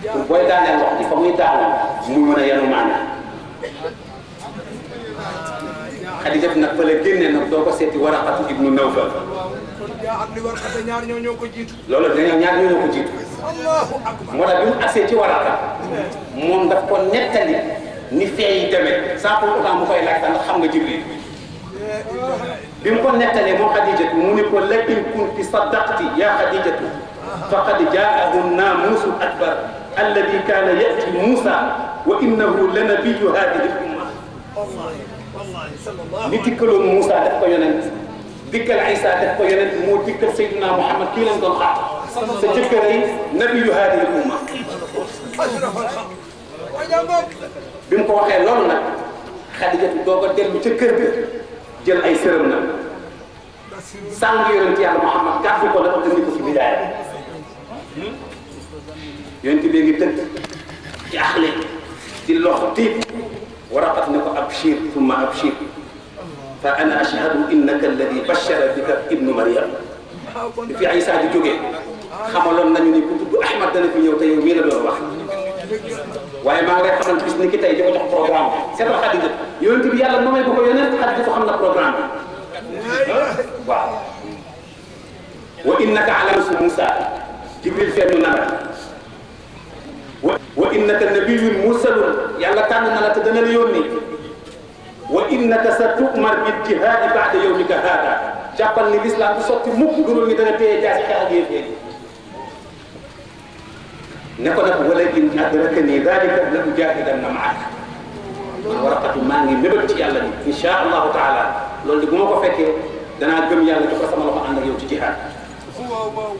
pour booy daaneel wax ji fa muy daanu muy mën a yenu maanaam Xadija nag fa la génne nag doo ko seeti Waraqatu ibnu Nawfal kon jaa ak li war xate ñaar ñoo ñoo ko jiitu loolu dañoo ñaar ñoo ko jiitu allahu akbar moo tax bi mu agsee ci Waraqa moom daf ko nettali ni fee yi demee sans pour autant mu koy laaj ndax xam nga Jibril bi mu ko nettalee moom Xadijatu mu ne ko la in kunti saddaqti ya Xadijatu faqad jaahu naamuusu akbar alladi kaana yati Muusa wa innahu la nabiyu hadihi l umma wallahi wallahi sallallahu ni dikkaloon Muusa def ko yonent dikkal Isa def ko yonent moo dikkal Seydina Muhammad kii lañ doon xaar sa jëkkër yi nabiyu hadihi l umma ashraf al xalq wa jàngoog bi mu ko waxee loolu nag Xadijatu doog a dellu ca kër ga jël ay sërëm nag sàng yonent yàlla Muhammad gàddu ko nag indi ko ci bidaaya yonent bi ngi tëdd ci axle di lox tiit waraqat ne ko abshir thumma abshir fa ana ashhadu innaka alladi bashara bika ibnu Maryam bi fi Isa di jógee xamaloon nañu ni ku tudd Ahmad dana fi ñëw te yow mii la doon wax waaye maa ngi lay xamal bis ni ki tey di ko jox programme bi seetal Xadija yonent bi yàlla moomee bu ko yonent Xadija xam na programme bi waaw wa innaka ala su Musa Jibril feeñu na la wa wa innaka nabiyyun mursalun yàlla tànn na la te dana la yónni wa innaka sa tu'mar bil jihaadi ba'da yawmika haada jàppal ni l'islam du sotti mukk dulul ni dana téye jaasi xeex ak yéeféer ne ko nag wala in adrakani dalika la ujahidanna maaka man waraqatu maa ngi mébét ci yàlla ni insha allahu taala loolu de bu ma ko fekkee danaa gëm yàlla jox ko sama loxo ànd ak yow ci jihaad waaw waaw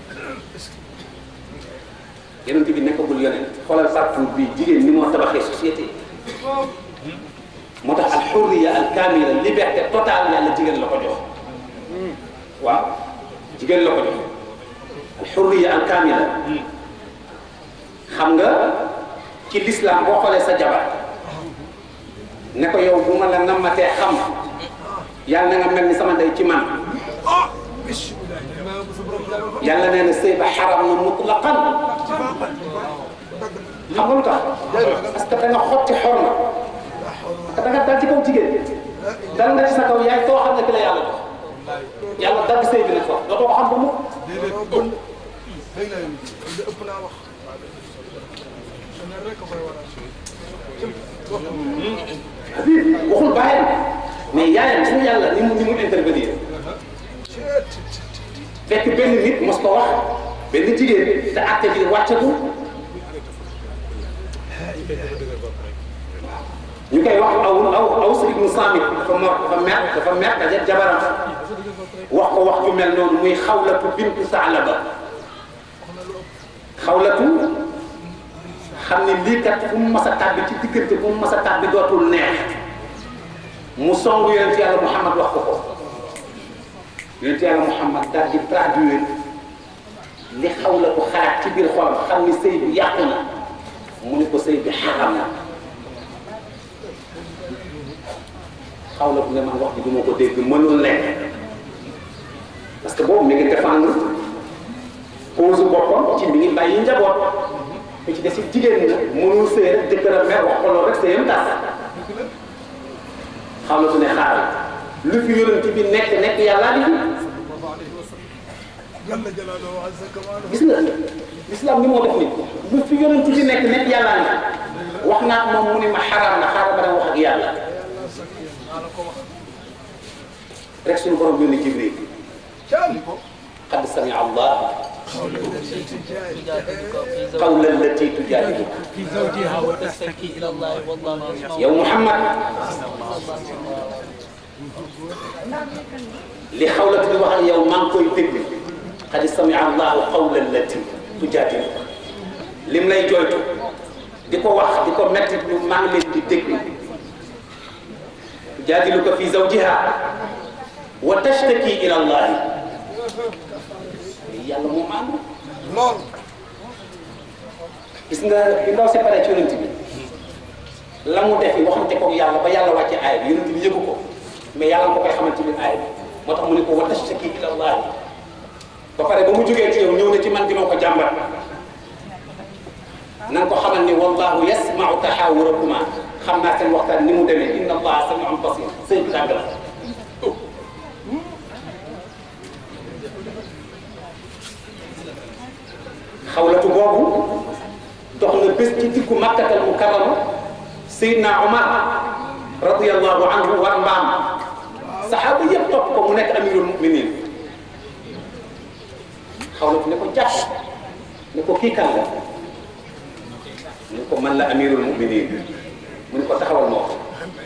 yonent bi nekkagul yonent xoolal partout bi jigéen ni moo tabaxee société waaw moo tax al xurriya al kamila liberté totale yàlla jigéen la ko jox waaw jigéen la ko jox al xurriya al kamila xam nga ci l'islam boo xoolee sa jabar ne ko yow bu ma la nammatee xam yàlla na nga mel ni sama ndey ci man ah bismillah yàlla nee na sëy ba xaram na mutlaqan xam nga lu tax parce que da nga xotti xorma parce que da nga dal ci kaw jigéen dal nga ci sa kaw yaay too xam ne ki la yàlla jox yàlla dagg sëy bi nag foofu dootoo ko xam ba mu dégg naa yéen de ëpp naa wax ne rek a koy waral waxul bàyyam mais yaayam suñu yàlla ni mu ni mu intervenir fekk benn nit mos ko wax benn jigéen te àtte bi wàccagul ñu koy wax aw aw aw sa ibnu Saamit dafa mer dafa mer dafa mer daje jabaram wax ko wax ju mel noonu muy xawlatu bintu Saalaba xawlatu xam ne lii kat fu mu mas a tàbbi ci diggante fu mu mas a tàbbi dootul neex mu song yonent yàlla Muhammad wax ko ko yonent yàlla Muhammad daal di traduire li xawlatu xalaat ci biir xolam xam ni sëy bi yàqu na mu ne ko sëy bi xaram na xawlatu ne man wax ji du ma ko dégg mënul nekk parce que boobu mi ngi défendre cause boppam ci mi ngi bàyyi njaboot te ci des it jigéen ñi mënul sëy rek jëkkëram mer wax ko loolu rek sëyam tas xawlatu ne xaaral lu fi yonent bi nekk nekk yàllaa di fi jalla jalaaluhu wa azza kamaaluhu gis nga l'islam ni moo def nit lu fi yonent bi nekk nekk yàllaa ni wax naa ko moom mu ne ma xaraam na xaaral ba dem wax ak yàlla rek suñu borom yónni Jibril qad samia allah qawla allati tujadiluka في زوجها وتشتكي الى الله والله يسمع yow Muhammad li xawlatu di wax ak yow maa ngi koy dégg qad samia allahu qawla allati tujadiluka lim lay jooytu di ko wax di ko metti lu maa ngi leen di dégg tujadiluka fi zawjiha wa tashtaki ila allahi yàlla moo maandu lool gis nga bi ndaw séparé ci yonent bi la mu defi waxante ko yàlla ba yàlla wàcce aaya bi yonent bi yëgu ko mais yàlla nga ko koy xamante ni aaya bi moo tax mu ne ko wa tashtaki ila allah ba pare ba mu jógee ci yow ñëw na ci man di ma ko jàmbat na nga ko xamal ni wallahu yasmau taxaawurakuma xam naa seen waxtaan ni mu demee inna allaha samiun basir sëñ bi dàgg la xawlatu boobu dox na bés ci diggu makkatal mukarrama Seydina Omar radiyallahu anhu war mbaam saxaaba yëpp topp ko mu nekk amirul muminin xawlatu ne ko jàpp ne ko kii kan la mu ne ko man la amirul muminin mu ne ko taxawal moo ko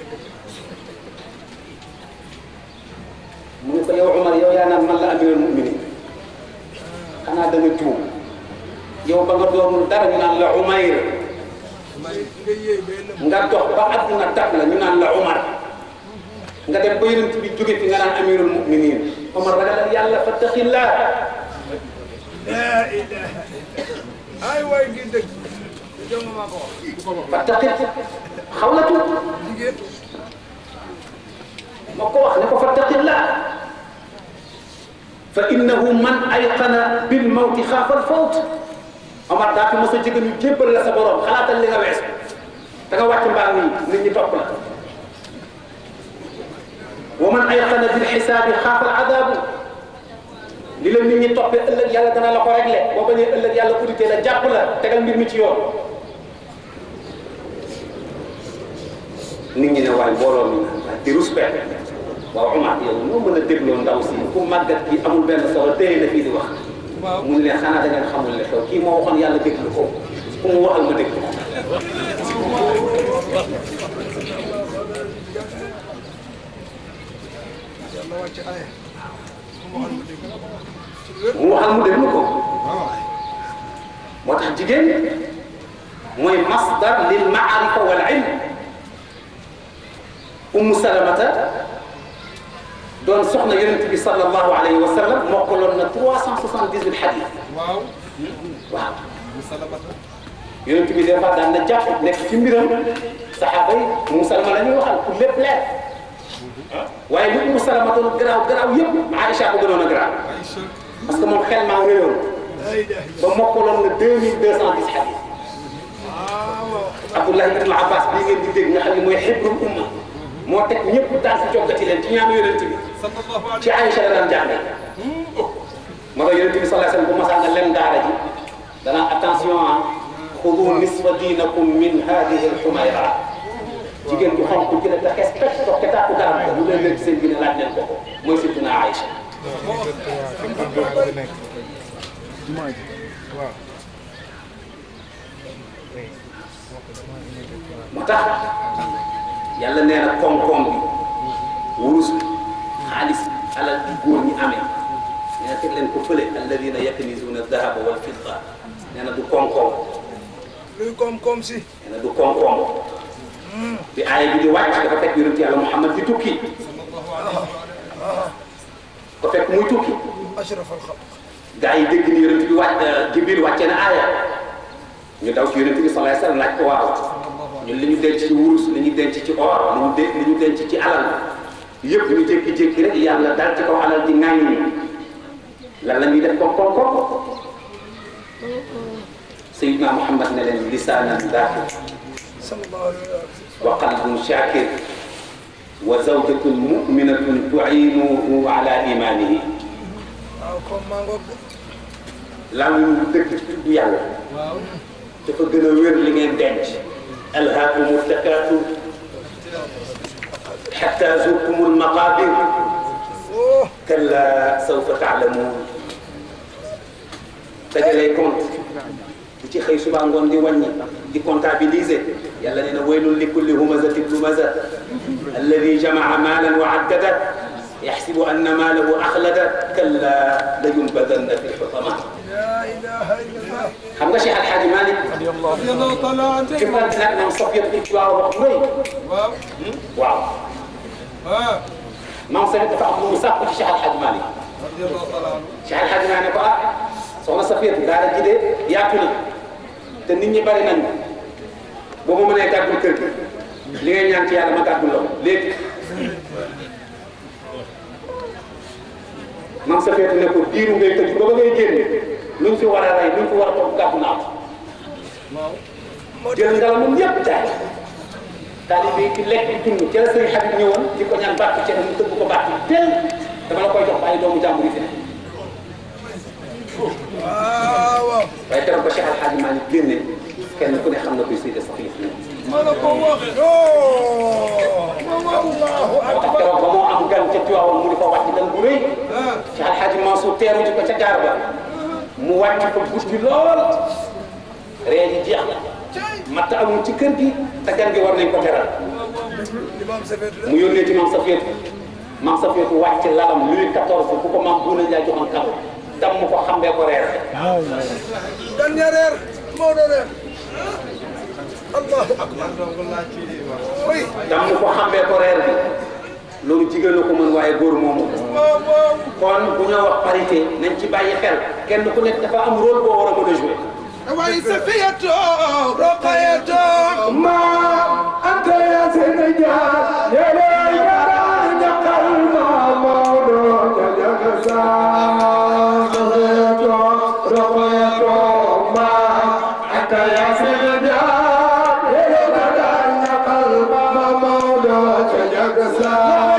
mu ne ko yow Omar yow yaa naan man la amirul muminin xanaa da nga juum yow ba nga doonul dara ñu naan la Umayr nga yéey bay lëm nga dox ba àdduna dab la ñu naan la Umar nga dem ba yonent bi jóge fi nga naan amirul muminin Omar ragalal yàlla fattaqillah laa ilaha ay waay gi dëgg jonga maa ko wax fattaqi xawlatu jigéen moo ko wax ne ko fattaqillah fa innahu man ayqana bil mawti xaafa al fawt Omar daa fi mos a jege ñu jébbal la sa borom xalaatal li nga wees da nga wàcc mbaam yi nit ñi topp la wa man ayqana bil xisaabi xaafa al adaabu li la nit ñi toppee ëllëg yàlla dana la ko réglé boo bañee ëllëg yàlla audité la jàpp la tegal mbir mi ci yoon nit ñi ne waaye mbooloo mi waaye di respect waaw Omar yow noo mën a dégloo ndaw si ku màggat gi amul benn solo téye na fii di wax waaw mu ne leen xanaa da ngeen xamul ne xew kii moo waxoon yàlla déglu ko ku mu waxal ma déglu ko yàlla wàcc aya ku ma xam ne dégg ci wér mu waxal mu déglu ko waaw moo tax jigéen mooy masdar lil maarifa wal ilm ummu salamata doon soxna yonent bi sallallahu alayhi wa sallam mokkaloon na 378 xadis waaw waaw mu salamata yonent bi des fois daan na jàpp nekk ci mbiram saxaaba yi Umu Salama la ñuy waxal pour lépp leer waaye li Umu Salama doon garaaw garaaw yëpp Aïcha ko gënoon a garaaw ay sër parce que moom xel maa réyoon laa ilaha ba mokkaloon na 2210 xadis waaw Abdullah ibn Abbas bii ngeen di dégg nga xam ne mooy xibrul umma moo teg ñëpp daal si jokkati leen ci ñaanu yonent bi sallallahu alayhi ci Aïcha la daan jàngal moo tax yonent bi sallallahu alayhi wasallam bu masaan nga lem daara ji danaa attention ah xudu nisfa diinakum min hadihi alxumayra jigéen ju xonk ci la te xes pecc toog ca tàkku garab ga lu leen leen seen diine laaj leen ko ko mooy surtout naa Aïcha waaw moo tax yàlla nee na koom-koom bi wurus bi xaalis bi alal bi góor ñi amee nee na teg leen ko fële alladina yaknizuna dahaba wal fidda nee na du koom-koom luy koom-koom si nee na du koom-koom bi aaya bi di wàcc dafa fekk yonent yàlla Muhammad di tukki ko fekk muy tukki ashraf al xalq gaa yi dégg ni yonent bi wàcc Jibril wàcce na aaya ñu daw ci yonent bi sallallahu alayhi wasallam laaj ko waaw ñun li ñu denc ci wurus li ñu denc ci or li ñu de li ñu denc ci alal yëpp ñu jékki-jékki rek yàlla dal ci kaw alal di ŋaañ ñi lan la ñuy def ko ko ko Sayyidina Muhammad ne leen lisaanan zaakir sallallahu alayhi wa sallam wa qalbun shaakir wa zawjatun mu'minatun tu'iinuhu ala imaanihi waaw comme maa ngoog lan ñu dëkk ci tudd yàlla waaw dafa gën a wér li ngeen denc alhaakumu takaasur xatta zurtumul maqaabir oh kalla sawfa taalamuun dajalay compte di ci xëy suba ngoon di wàññi di comptabiliser yàlla nee na waylun li kulli humazatin lumaza alladi jamaa maalan wa addada yaxsibu anna maalahu axlada kalla layunbadanna fi lxutama la ilaha illallah xam nga Cheikh Alhaji Malick radiyallahu taala anhu fi mu nag moom Sofia bi waaw wax mooy waaw waaw ah maam Sofia dafa am lu mu sàkku ci Cheikh Alhaji Malick radiyallahu taala anhu Cheikh Alhaji Malick ne ko ah soxna Sofia daara ji de yaatu na te nit ñi bari nañu boo ma mënee gàddul kër gi li ngay ñaan ci yàlla ma gàddul la ko léegi maam Sofia ne ko diiru ngay tëj ba ba ngay génne luñ fi war a rey luñ fi war a toog gàddu naa ko waaw jël ngalamam yépp jaay taalibe yi di lekk di dund ca la sëriñ Habib ñëwoon di ko ñaan bàtt ci mu tëbb ko bàtt tel dama la koy jox bàyyi doomu jàmbur yi fi ne waaw waaw waaye keroog ba Cheikh Al Hadji Malick génne kenn ku ne xam na kuy Seydi Safiya ma la ko wax yoo allahu moo tax akbar keroog ba moo am gan ca Tiwaawan mu di ko wàcc gan bu rëy ah Cheikh Al Hadji Mansour teeru ji ko ca gaar ba mu wàcc fa guddi lool ree ji jeex na matt amul ci kër gi te gan gi war nañ ko teral imam Safeetu la mu yónnee ci maam Safiyatu maam Safiyatu wàcc lalam Louis XIV bu ko maam Bouna Ndiaye joxoon kaw dam mu ko xambee ko reer gan ña reer moo doon reer allahu akbar oui dam mu ko xambee ko reer bi loolu jigéen na ko mën waaye góor moomu ko waaw waaw kon bu ñoo wax parité nañ ci bàyyi xel kenn ku nekk dafa am rôle boo war a mën a jouer waaye Safiyatu Roqayatu ما أنت يا سيدنا يا ليل يا قلب مولود يا جزاء رقيت ما أنت يا سيدنا يا ليل يا قلب مولود يا جزاء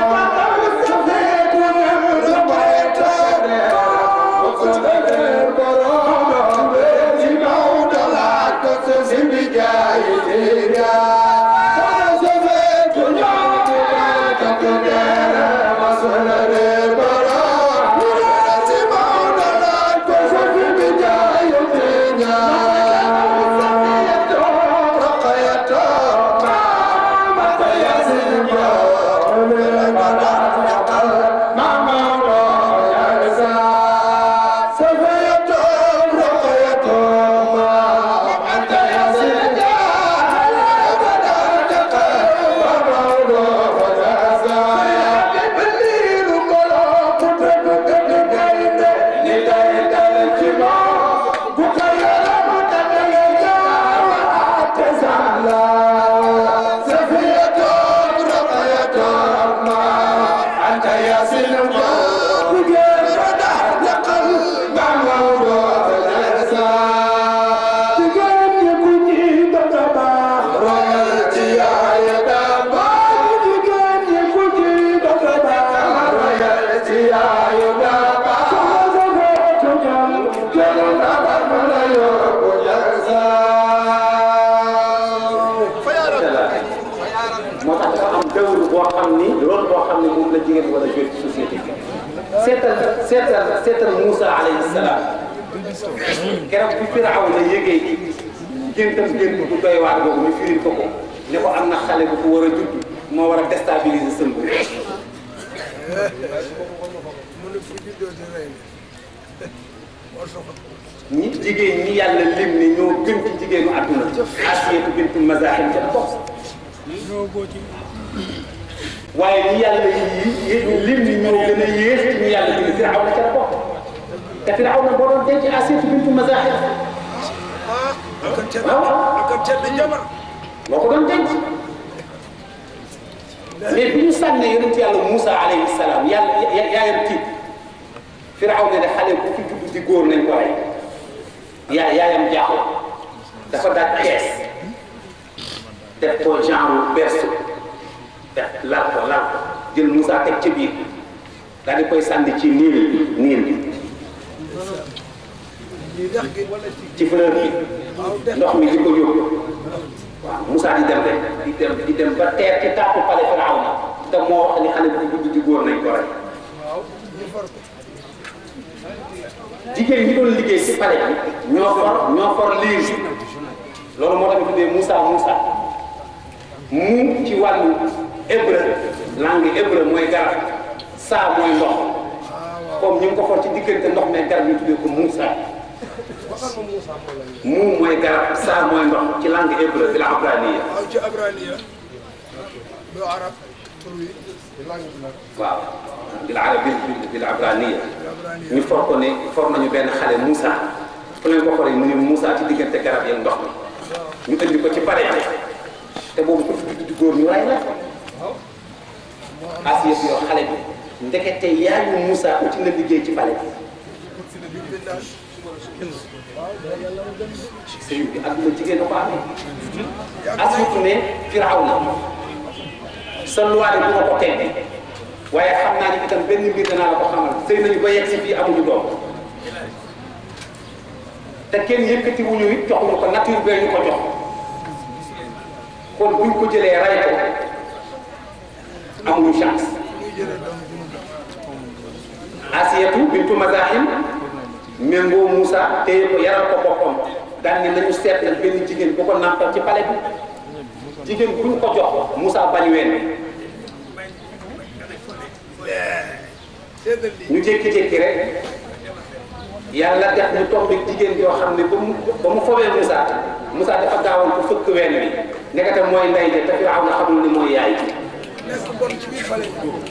moo tax dafa am dawlu boo xam ni rôle boo xam ni moom la jigéen war a jouer ci société bi seetal seetal seetal Moussa alayhi salaam keroog bi Firawna yëgee géntam gént bu doy waar boobu ñu firil ko ko ne ko am na xale bu ko war a judd moo war a déstabiliser sën bu mu ne fu juddoo di rey ne moo soxla ñi jigéen ñi yàlla lim ni ñoo gën ci jigéenu àdduna Asiyatu bintu Mazahim ca la bokk waaye ñi yàlla yi lim ni ñoo gën a yéex ci ñu yàlla lim Firawna ca la bokk te Firawna boo doon denc Asiyatu bintu Mazahim ah akan tedd waaw akan tedd jabar moo ko doon denc mais bi ñu sànnee yonent yàlla Moussa alayhi salaam yàlla ya- yaayam tiit Firawna ne xale bu fi judd di góor nañ ko rey yaa yaayam jaaxle dafa daaj kees def ko genre berceau def lal ko lal ko jël Moussa teg ca biir daal di koy sànni ci niil bi niil bi lii dex gi wala ci ci fleur bi waaw dex ndox mi di ko yóbbu waaw Moussa di dem rek di dem di dem ba teer ci tàppu pale Firawna te moo wax ni xale bu fi judd di góor nañ ko rey waaw ñu far ko jigéen ñi doon liggéey ci pale bi ñoo for ñoo for liir loolu moo tax ñu tuddee Moussa Moussa mu ci wàllu hébreu langue hébreu mooy garab saa mooy ndox comme ñu ngi ko for ci diggante ndox mais garab ñu tuddee ko Moussa waxal ma Moussa moo lay mu mooy garab saa mooy ndox ci langue hébreu bi la abraniya waaw ci abraniya du arab tur wi langue bi la waaw bil arabi bil abraniya abraniya ñu for ko ne for nañu benn xale Moussa fu leen ko foree mu ne Moussa ci diggante garab yeeg ndox mi ñu indi ko ci pare bi te boobu ko fi di góor ñu rey la Asiya bi yow xale bi ndekete yaayu Moussa uti na liggéey ci pale bi billahi sëñ bi adduna jigéen a ko amee asut ne Firawna sa luwaale bu ma ko teggi waaye xam naa ni itam benn mbir danaa la ko xamal sëy nañu ba yegg si fii amuñu doom te kenn yëkkati wuñu it joxuñu ko nature bee ñu ko jox kon buñ ko jëlee ray ko amuñu chance Asiyatu bintu Mazahim méngoo Moussa téye ko yaral ko boppam daan ni nañu seet nag benn jigéen bu ko nàmpal ci pale bi jigéen buñ ko jox Moussa bañ ween ñu jékki-jékki rek yàlla def ñu toog ak jigéen joo xam ne ba mu ba mu fobee Moussa Moussa dafa gaawoon ko fëkk ween wi nekkate mooy ndey de te Firaaw na xamul ni mooy yaay ji nekk bon ci biir fale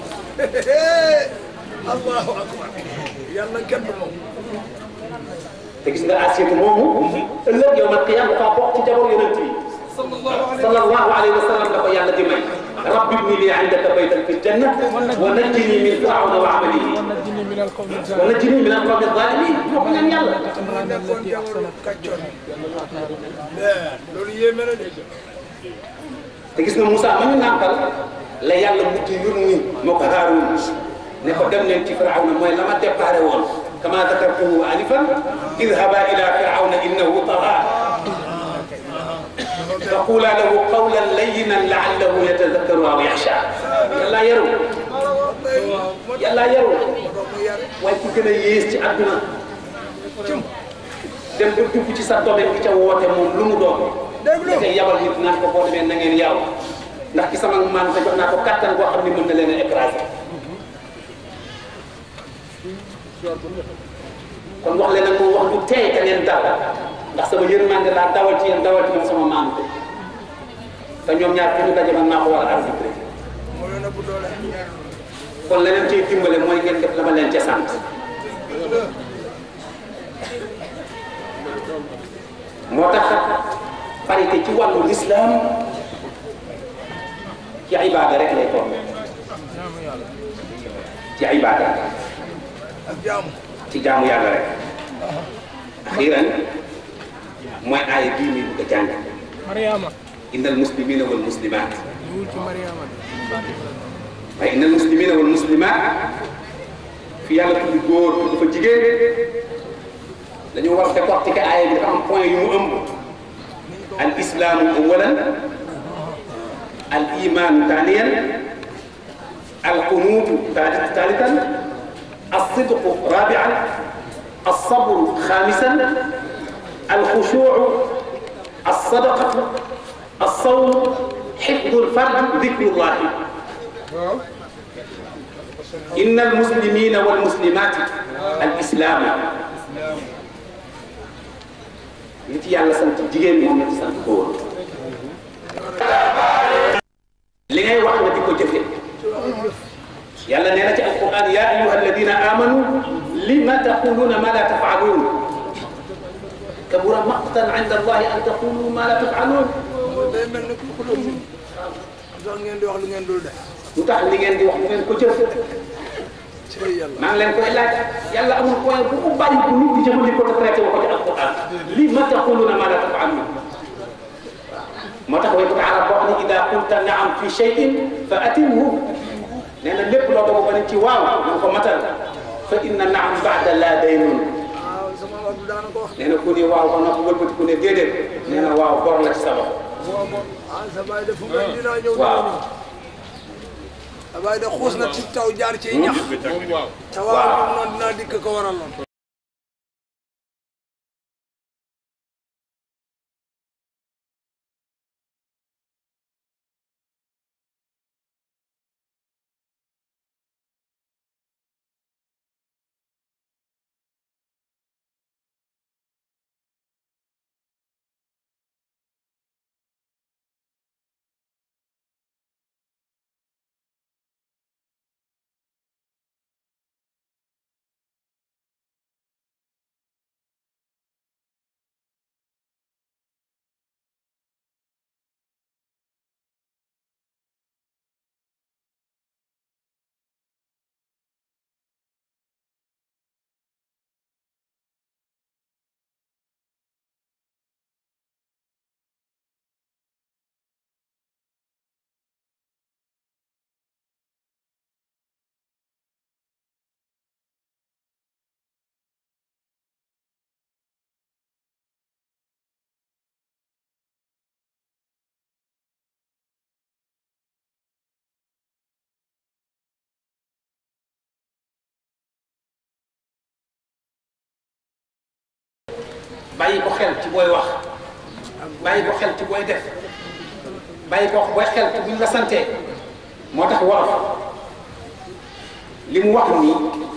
allahu akbar yàlla kenn du moom te gis nga Asiyatu moomu ëllëg yow man qiyaam dafa bokk ci jabar yonent yi sallallahu alayhi wa sallam la ko yàlla di may rabbi ibni li indaka baytan fi janna wa najjini min firawna wa amalihi ونجني من القوم wa الظالمين najjini min alqawmi alzalimin moo ko ñaan yàlla moo nekkoon jamono kàccoon loolu yéeme na de te gis nga Moussa ma ñu nàmpal la yàlla mujj yónni moo ko Haaruun ne ko dem leen ci firawna mooy la ma déparé woon kama dakartuhu alifan idhaba ila firawna innahu tagha فقولا له قولا لينا لعله يتذكر او يخشى يلا يرو يلا يرو waaye ku gën a yées ci àdduna dem ba dugg ci sa domaine bi ca woote moom lu mu doon déglu te yabal nit naan ko boo demee na ngeen yaw ndax ci sama man te jox naa ko kattan boo xam ne mën na leen a écraser kon wax leen nag moom wax du tey ka ngeen dal ndax sama yërmande laa dawal ci yéen dawal ci ñoom sama maam te ñoom ñaar fi ñu daje man maa ko war a arbitré moo leen ëpp doole kon leneen ciy dimbale mooy ngeen def la ma leen ca sant moo tax parité ci wàllu lislaam ci ibaada rek lay toll ci ibaada ak jaamu ci jaamu yàlla rek axiran mooy aaya bii nii bëgg a jàng مريم innal muslimina wal muslimat يقول مريم waaye innal muslimina wal muslimat fi yàlla tudd góor tudd fa jigéen dañoo war a décortiquer aaya bi dafa am point yu mu ëmb al islaamu awalan al imaanu taaniyan al qunuutu taalitan الصدق رابعا الصبر خامسا الخشوع الصدقة الصوم حفظ الفرد ذكر الله إن المسلمين والمسلمات الإسلام nit yàlla sant jigéen moom la ci sant góor li ngay wax nga di ko jëfe yàlla nee na ci alquran ya ayuha alladina amanu lima taquluna ma la tafalun kabura maqtan inda allahi an taqulu ma la tafalun day mel ni ku xuloo sax ngeen di wax lu ngeen dul def lu tax li ngeen di wax bu ngeen ko jëf ci yàlla maa ngi leen koy laaj yàlla amul point bu mu bàyyi bu nit di jëfandikoo te traité wu ko ci alquran lima taquluna ma la tafalun moo tax way taala boo xam ne ida qulta naam fi cheyin fa atimhu nee na lépp loo dogo ba ne ci waaw na nga ko matal fa inna naam baada laa daynun waaw sama wax du daana ko wax nee na ku ni waaw ba noppi wëlbati ku ne déedéet nee na waaw bor la ci sa loxo ah sa baay de fu ngay dinaa ñëw waaw sa baay de xuus na ci taw jaar ci ñax te waaw bi mu noonu dinaa dikk ko waraloon bàyyi ko xel ci booy wax bàyyi ko xel ci booy def bàyyi ko booy xel ci buñ la santee moo tax wolof li mu wax nii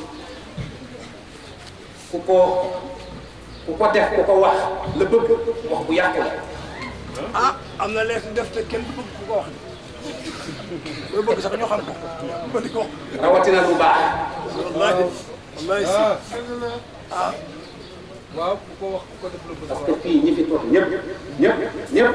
ku ko ku ko def ku ko wax la bëgg wax bu yàqu la ah am na lees def te kenn du bëgg ku ko wax de loolu bëgg sax ñoo xam ko ba di ko wax rawatina lu baax wallaahi wallaahi si ah waaw ku ko wax ku ko def la bëgg parce que fii ñi fi toog ñëpp ñëpp ñëpp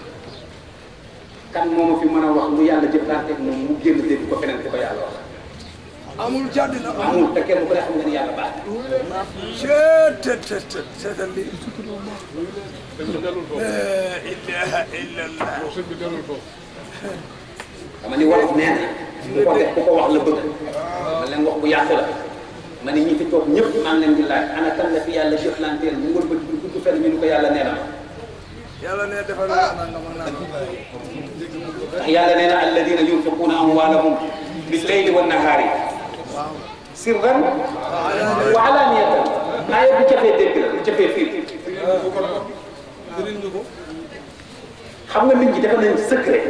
kan moo ma fi mën a wax lu yàlla jëflanteeg moom mu génn dégg ko feneen ko yàlla wax amul ci àddina amul te kenn ku ne xam nga ni yàlla baax seet seet seet seet seetal li sëñ bi delul foofu la ilaha illallah sëñ bi delul foofu dama ni wolof nee na ku ko def ku ko wax la bëgg ma leen wax bu yàqu la ma ne ñi fi toog ñëpp maa ngi leen di laaj ana kan la fi yàlla jëflanteel mu wër ba du gudd fenn ñu ni ko yàlla nee na ma yàlla ne defal naa nangam ak nangam ndax yàlla nee na alladina yunfiquuna amwaalahum bil layli wan nahaari sirran wa alaaniyatan aaya bu jafee dégg la bu jafee fii dinañ ñu ko xam nga nit ñi dafa nañ secret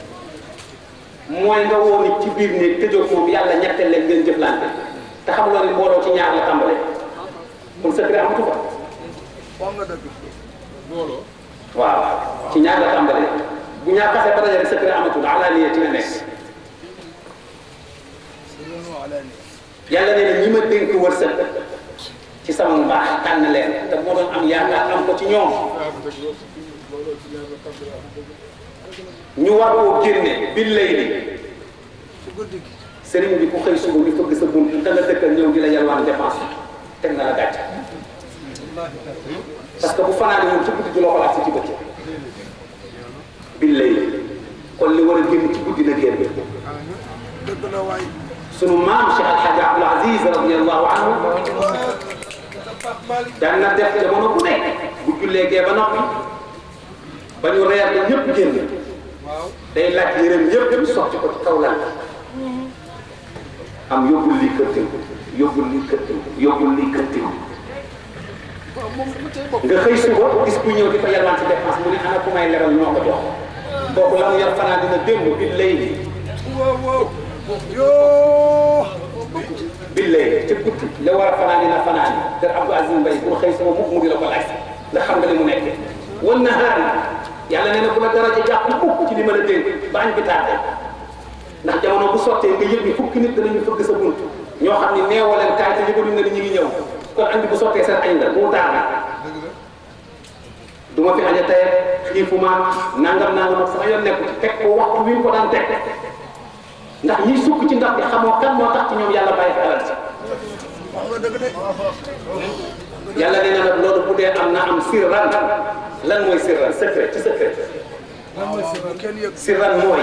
mooy nga woo nit ci biir néeg tëjoo moom yàlla ñetteel leen ngeen jëflante te xam nga ni mbooloo ci ñaar la tàmbalee kon secret amatu fa wax nga dëgg booloo waaw ci ñaar la tàmbalee bu ñaar xasee ba dajale secret amatul alaaniya ci la nekk sirran wa alaani yàlla nee na ñi ma dénk wërsëg ci sama mbaax tànn leen te moo doon am yaakaar am ko ci ñoom waaw bu dëgg loolu looloo ci ñaar la tàmbali am dëgg ñu war koo génne bil layli ci guddi gi sëriñ bi ku xëy suba ñu fëgg sa bunt te nga dëkkal ñëw di la yalwaan dépense teg na la gàcc parce que bu fanaane moom ci guddi du la ko laaj si ci bëccëg bil layli kon li war a génn ci guddi na génn dëgg la waay sunu maam Cheikh Al Hadj Abdoul Aziz radiyallahu anhu daan na def jamono bu nekk bu jullee gee ba noppi ba ñu reer ba ñëpp génn day laaj yërëm yëpp ñu sotti ko ci kaw lal am yóbbul lii këttin yóbbul lii këttin yóbbul lii këttin nga xëy suba gis ku ñëw di fa yalwaan ci dépense mu ne ana ku may lebal ñoo ko jox kooku la mu yor fanaa dina démb bi lay ni wow wow yoo billahi ca guddi la war a fanaan dina fanaan kër Abdou Aziz Mbaye pour xëy sama mukk mu di la ko laaj ndax xam nga li mu nekkee wan na xaar yàlla nee na bu la daraja jàpp mukk ci li ma la dénk ba añ bi tardé ndax jamono bu sottee nga yëg ni fukki nit danañu fëgg sa bunt ñoo xam ni neewoo leen kaay te yëgaluñ na ni ñu ngi ñëw kon añ bi bu sottee seen añ la bu mu tardé du ma fi aña tey xiifuma nangam nangam ak sama yoon nekku ci teg ko waxtu wi ñu ko daan teg ndax ñiy sukk ci ndax bi xamoo kan moo tax ci ñoom yàlla bàyyi fi alal si wax nga dëgg de yàlla nee na nag loolu bu dee am na am sirran lan mooy sirran secret ci secret bu kenn yëg sirran mooy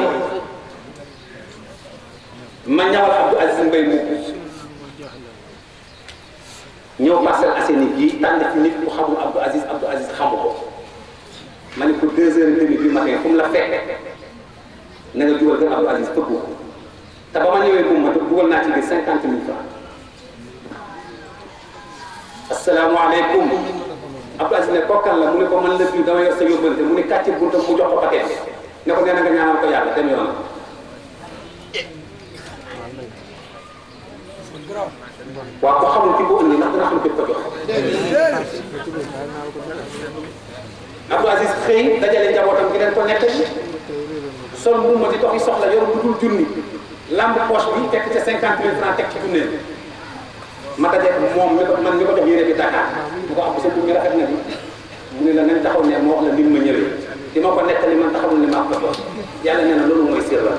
ma ñawal Abdou Aziz Mbaye mu ñëw Parcelles Assainies gii tànn fi nit ku xamul Abdou Aziz Abdou Aziz xamu ko ma ne ko deux heures et demie du matin fu mu la fekk na nga dugal kër Abdou Aziz fëgg ko te ba ma ñëwee moom ma dugal naa ci biir cinquante mille francs asalaamaaleykum Abdou Aziz ne kokkal la mu ne ko man la biir dama yor sa yóbbante mu ne kàcce buntam mu jox ko paquet ne ko nee na nga ñaanal ko yàlla dem yoon garaaw waaw ko xamul ki ko indi ndax dina xam ki ko jox Abdou Aziz xëy dajale njabootam gi leen ko nettali sol mu ma di doxi soxla yor lu dul junni lamb poche bi fekk ca cinquante mille francs teg ci tunneel ma daje moom mi ko man mi ko jox yére bi Dakar bu ko am sa bu mi rafet na bi mu ne la nañ taxaw ne ma wax la ni ma ñëwee di ma ko nettali man taxawul ne maa ko jox yàlla nee na loolu mooy sirra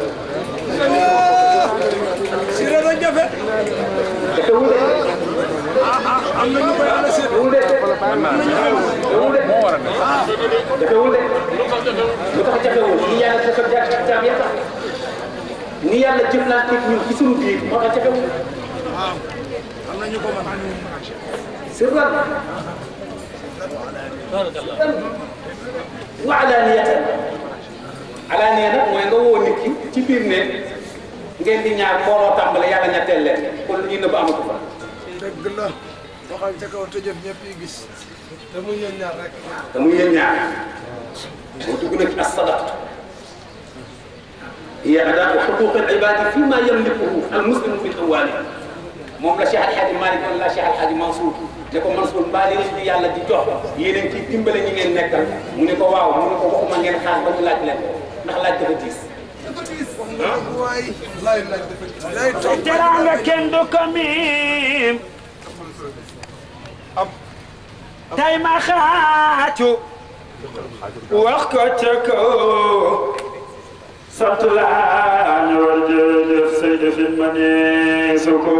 si rek a jafe dafewul de am na ñu koy ànd si dafewul de dafewul de dafewul de lu tax jafewul ni yàlla dafa ja jaam ya tax ni yàlla jëflanteeg ñun ci suñu biir moo tax jafewul waaw am na ñu ko mën sirran wa alaaniyatan alaaniya nag mooy nga woo nit ki ci biir ne ngeen di ñaar booloo tàmbale yàlla ñetteel leen kon lu ñuy nëbb amatu fa dëgg la waxal ca kaw te jëf ñëpp yi gis te muy yéen ñaar rek te muy yéen ñaar moo dugg na ci as-sadaqa hiya adaa'u huquuqi al-ibaadi fi ma yamlikuhu al-muslimu min amwaalihim moom la Cheikh Al Hadj Malick wala la Cheikh Al Hadj Mansour ne ko Mansour mbaa li leen di yàlla di jox yéen a ngi ciy dimbale ñi ngeen nekkal mu ne ko waaw mu ne ko waxuma ngeen xaar ba ñu laaj leen ndax laaj dafa diis. waay laay laaj dafa gis lay toog teraanga kenn du ko miim tay ma xaacu wax ko ca kaw sant laa ñu war jërëjëf say defin ma ne su ko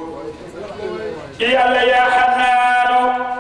yàlla yaa xanaanu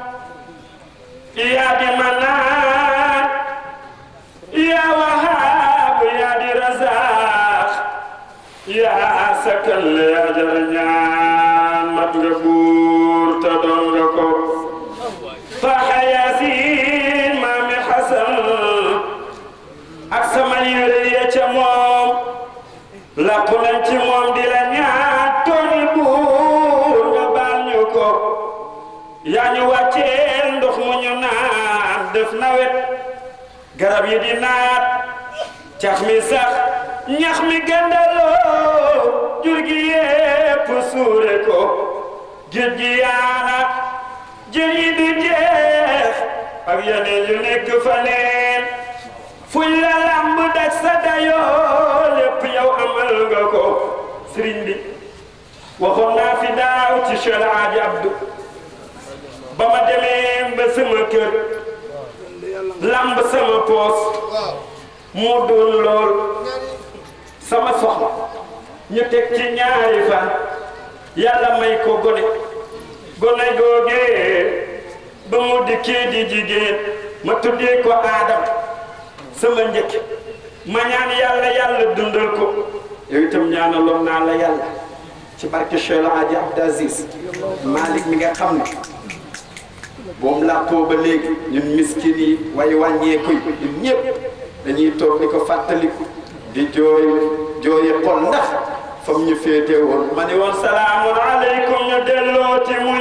yaa di manaan yaa wahaab yaa di razaax yaa sakal yaa jar ñaan mat nga buur te doon nga ko faxa yaasin maami xasan ak sama yére ya ca moom lakku nañ ci moom di la ñaan tooñi buur nga baal ñu ko yaa ñu wàcceel ndox mu ñu naan def nawet garab yi di naat cax mi sax ñax mi gëndaloo jur gi yépp suure ko géej gi yaana jën yi di jeex ak yeneen yu nekk fa neen fuñ la lamb daj sa dayoo lépp yow amal nga ko sëriñ bi waxoon naa fi daaw ci Cheikh Hadji Abdou ba ma demee ba sama kër lamb sama poos moo doon lool sama soxla ñu teg ci ñaari fan yàlla may ko gone gone googee ba mu dikkee di jigéen ma tuddee ko aadam sama njëkk ma ñaan yàlla yàlla dundal ko yow itam ñaanaloon naa la yàlla ci barke Cheikh El Hadji Abdou Aziz Malick mi nga xam ne boom làppoo ba léegi ñun miskin yi way wàññeeku yi ñun ñëpp dañuy toog di ko fàttaliku di jooy jooyi xol ndax fam ñu féete woon ma ne woon salaamun aleykum ñu dellooti muñ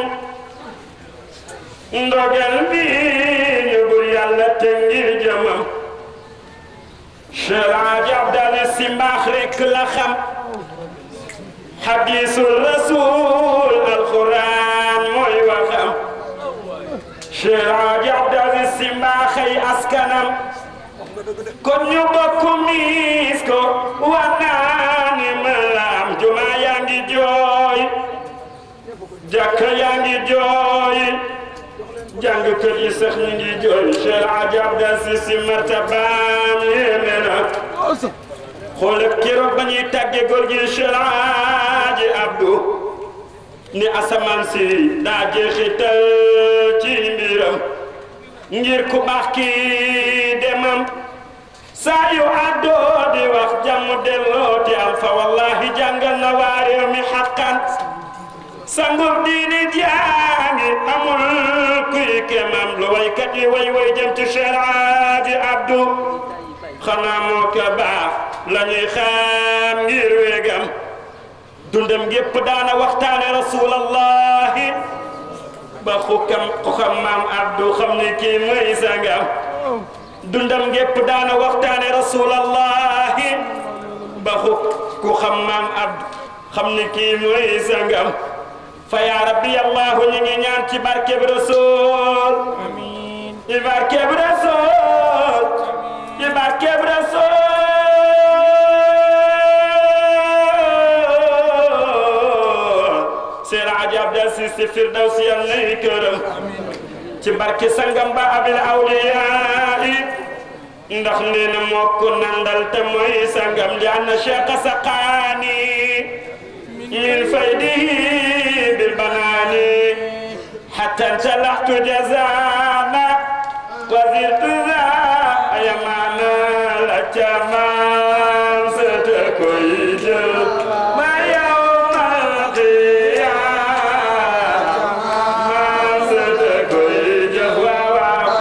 ndogel bi ñu bur yàlla te ngir jëmam Cheikh Hadji Abdou Aziz si mbaax rek la xam hadisul rasul alquran mooy waxam Cheikh Hadji Abdou Aziz si mbaaxay askanam kon ñu bokk miis ko wanaani malam juma yaa ngi jooy jàkka yaa ngi jooy jàngkat yi sax ñu ngi jooy Cheikh Hadji Abdou Aziz si martabaam yéeme na xoolal keroog ba ñuy tàggee góor gi Cheikh Hadji Abdou ni asamaan si daa jeexital ci mbiram ngir ku baax kii demam saa yu àddoo di wax jàmm delloo te am fa wallahi jàngal na waa réew mi xaqan sangub diini jaangi amul kuy kemam lu waykat yi way way jëm ci Cheikh Hadji Abdou xanaa moo ko baax la ñuy xam ngir wéegam dundam gépp daana waxtaane rasulallahi ba xukam ku xam maam Abdou xam ni kii mooy sangam dundam gépp daana waxtaane rasulallahi ba xuk ku xam maam Abdou xam ni kii mooy sangam fa yaa rabbi allahu ñu ngi ñaan ci barkeb rasul ci barkeb rasul ci barkeb rasul Seex Hadji Abdou Aziz si Firdawsi yal nay këram ci barke sangam ba abil awliyaa ndax nee na moo ko nandal te mooy sangam li anna cheikh saqaani min faydihi bil banaani hatta talaxtu jazana wa zirtu za yamana la caman sete koy jël ma yawmal qiyaama sete koy jël waaw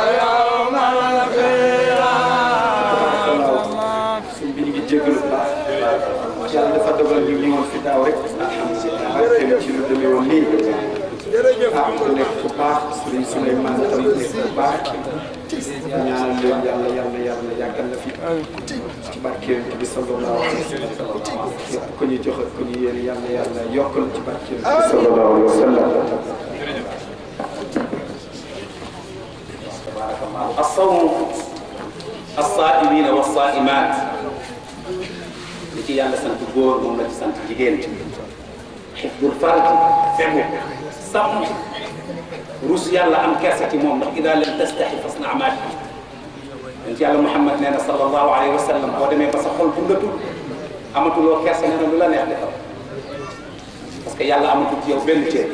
waaw suñ bi ñu ngi jégalu bu baax yàlla dafa dogal ñu ñëwoon fi daaw rek alhamdulilah ak xew ci lu demee woon nii jërëjëf ah mu nekk bu baax Serigne Souleymane tam nekk bu baax ñaanal leen yàlla yàlla yàlla yàggal la fi ci barke Yonent bi sallallahu alayhi wa sallam képp ku ñu joxe ku ñu yéene yàlla yàlla yokkal ci barke Yonent bi sallallahu alayhi wa sallam الصوم الصائمين والصائمات li ci yàlla sant góor moom la ci sant jigéen xifdul farj fegu sàmm rus yàlla am kersa ci moom ndax ida lam tastaxi fasna maat yonent yàlla Muhammad nee na sallallahu alayhi wa sallam boo demee ba sa xol bundatul amatuloo kersa nee na lu la neex defal parce que yàlla amatul ci yow benn cër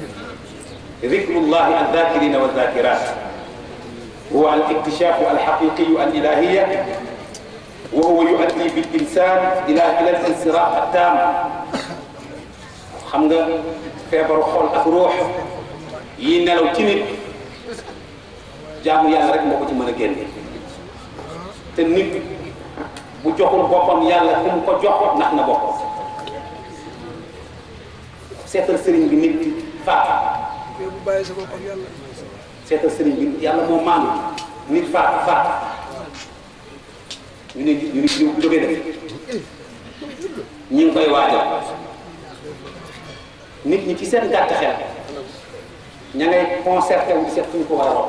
ذكر الذاكرين والذاكرات هو الاكتشاف الحقيقي الإلهية وهو يؤدي بالإنسان إلى إلى الانصراف التام xam nga feebaru xol ak ruux yi nelaw ci nit jaamu yàlla rek moo ko ci mën a génne te nit bu joxul boppam yàlla ku mu ko jox nax na boppam seetal sëriñ bi nit faatu yow bu bàyyi sa bopp ak yàlla seetal sëriñ bi yàlla moo maanu nit faatu faatu ñu ne ñu ne ñu jóge def ñi ngi koy waajal nit ñi ci seen gàtt xel ña ngay concerté wu seet fu ñu ko war a wax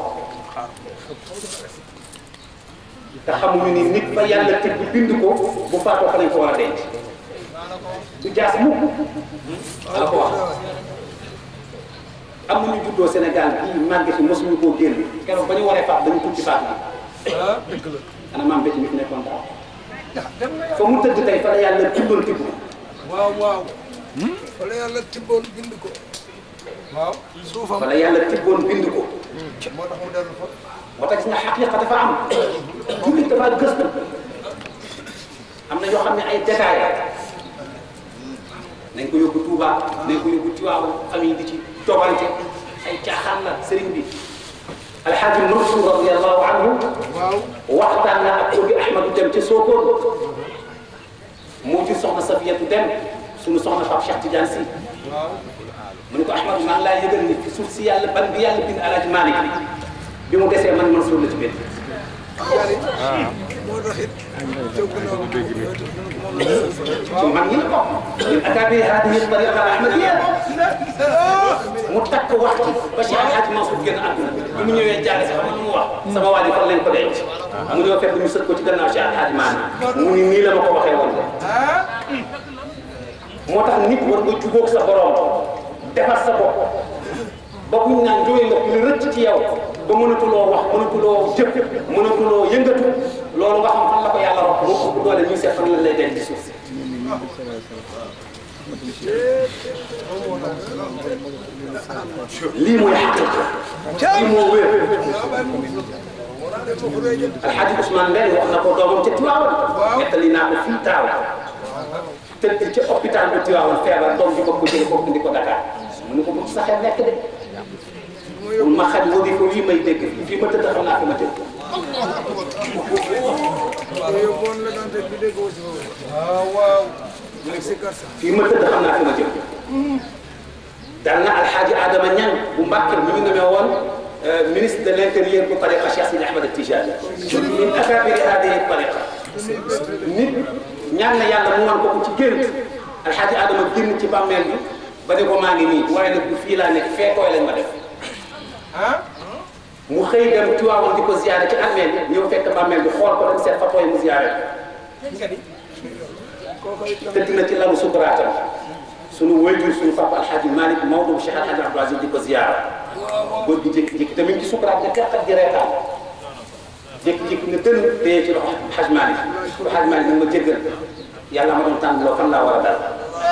te xamuñu ni nit ba yàlla teg bi bind ko bu faatoo fa lañ ko war a denc du jaas mukk la ko wax am na ñu juddoo Sénégal bii màgg fi mosuñu koo génn keroog ba ñu waree faat dañu tudd ci faat bi ah dëgg la ana maam bétti mi fi nekkoon daaw fa mu tëdd tey fa la yàlla bindoon tibb waaw waaw wala yàlla tibboon bind ko waaw suufam fa la yàlla tibboon bind ko moo tax mu dellu fa moo tax gis nga xaqiqa dafa am jullit dafa gëstu am na yoo xam ne ay détails nañ ko yóbbu Touba nañ ko yóbbu Tiwaawan famille di ci togante ay caaxaan la sëriñ bi alxaaji Mansour radiallahu anhu waaw waxtaan na ak Ogi Ahmadu dem ca Sokone moo jur soxna Safiyatu dem suñu soxna Pape Cheikh Tidiane si waaw mu ne ko Ahmadu maa ngi laa yëgal ni fi suuf si yàlla ban bi yàlla bind Alaaji Malick bi mu desee man Mansour la ci bind jari moo tax it jóg na moom ci mag ñi la bokk min akabiri hadihi tariqa al ahmadiyya mu takk wax ci ba Cheikh Alhaji Mansour génn àdduna bi mu ñëwee jaare si xam nga lu mu wax sama waa ji fan lañ ko denc mu ñëw fekk ñu sët ko ci gannaaw Cheikh Alhaji Malick mu ni nii la ma ko waxee woon de moo tax nit war nga jubóog sa borom defar sa bopp ba buñ naan jóge nga lu rëcc ci yow ba mënatuloo wax mënatuloo jëf mënatuloo yëngatu loolu nga xam fan la ko yàlla wax moo ëpp doole ñu seet fan la lay denc ci suuf si lii mooy xaqiqa lii moo wér alxaaji Ousmane Mbène wax na ko doomam ca Tiwaawan nettali naa ko fii taaw tëdd ca hôpital bu Tiwaawan feebar doom ji ko ko jële foofu indi ko Dakar mu ne ko bu sa xel nekk de bul ma xaj wadi ko wii may dégg fii ma tëdd xam naa fi ma tëdd yóbboon la daan teg bi dégg woo ci waaw waaw ak si karsa fii ma tëdd xam naa fi ma jëm dal na alxaaji Adama Ñang bu Mbàkke mi ñu namee woon ministre de l' intérieur bu tariqa Cheikh Sidi Ahmed Tijani min akabiri hadihi tariqa nit ñaan na yàlla mu wan ko ko ci gént alxaaji Adama génn ci bàmmeel bi ba ne ko maa ngi nii waaye nag bu fii laa nekk fee koy lañ ma def ah mu xëy dem Tiwaawan di ko ziyaare ci armeel bi ñëw fekk bàmmeel bi xool ko dem seet fa tooy mu ziyaare ko tëdd na ci lalu sukuraatam sunu wayjur sunu papa alxaaji Malick Maodo bu Cheikh Alxaaji Abdou Aziz di ko ziyaara góor gi jékki-jékki tamit ci sukuraat ne teqat di reetaan jékki-jékki ne dënn téye ci loxo Xaj Malick ko Xaj Malick nag ma jéggal yàlla ma doon tànn loo fan laa war a dal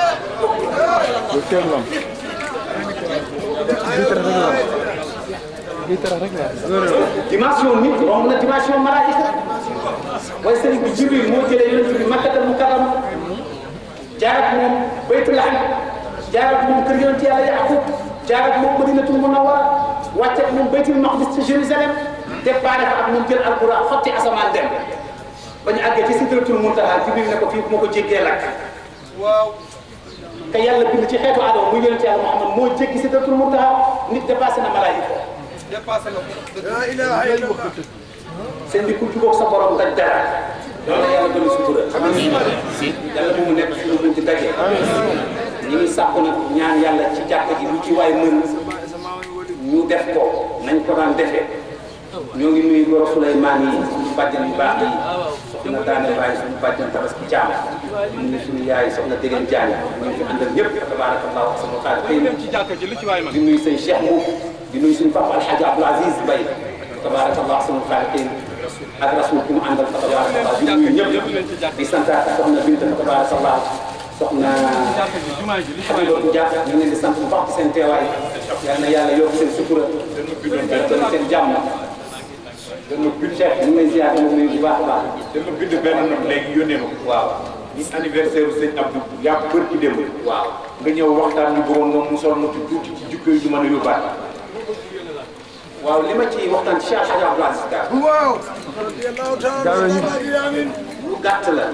dimension nit romb na dimension malaayika waaye sëriñ bi Jibril moo jëlee yonent bi Makkatal Mukarrama jaar ak moom Baytul Laham jaar ak moom kër yonent yàlla Yaqub jaar ak moom Madinatul Munawwara wàcce ak moom Baytul Maqdis ci Jérusalem départ fa ak moom jël alquran xotti asamaan dem ba ñu àggee ci Sidratul Muntaha Jibril ne ko fii bu ma ko jéggee lakk waaw te yàlla bind ci xeetu aadama muy yonent yàlla Muhammad moo jéggi sidratul muntaha nit dépassé na malaayika dépassé na ko. la ilaha illallah seen bi ku jubóog sa borom daj dara loolu yàlla gën a sutura yàlla bu mu nekk suñu buñ ci daje ñi ngi sàkku nag ñaan yàlla ci jàkk ji lu ci waay mën ñu def ko nañ ko daan defee ñoo ngi nuyu goro Souleymane yi suñu bàjjan yu baax yi soxna daane bàyyi suñu bàjjan tabaski caam ñu ngi suñu yaay soxna Dégène Diagne ñu ngi fi àndal ñëpp tabarakallahu sama xaar xëy na ci jàkka ji lu ci waay man. di nuyu sëñ Cheikh Mbow di nuyu suñu papa Alhaji Abdou Aziz Mbaye tabarakallah sama xaar xëy ak rasul ku mu àndal fa tabarakallah di nuyu ñëpp di santaat soxna Binta fa tabarakallah soxna jàkka ji jumaa ji lu ci waay man. Xabiibatu Dia ñu ngi leen di sant bu baax ci seen teewaay yal na yàlla yokk seen sutura yokk seen jàmm dama bind Cheikh ñu ngi lay ziar moom nuyu bu baax a baax dama bind benn note léegi yónnee ma ko. waaw ni anniversaire u sëñ Abdou yaa bër ci démb. waaw nga ñëw waxtaan ñu bëggoon nga musal ma ci tuuti ci jikko yi ñu mën a yóbbaale. waaw li ma ci waxtaan ci Cheikh Hadj Abdou Aziz Ka waaw radiyallahu ta'ala amin lu gàtt la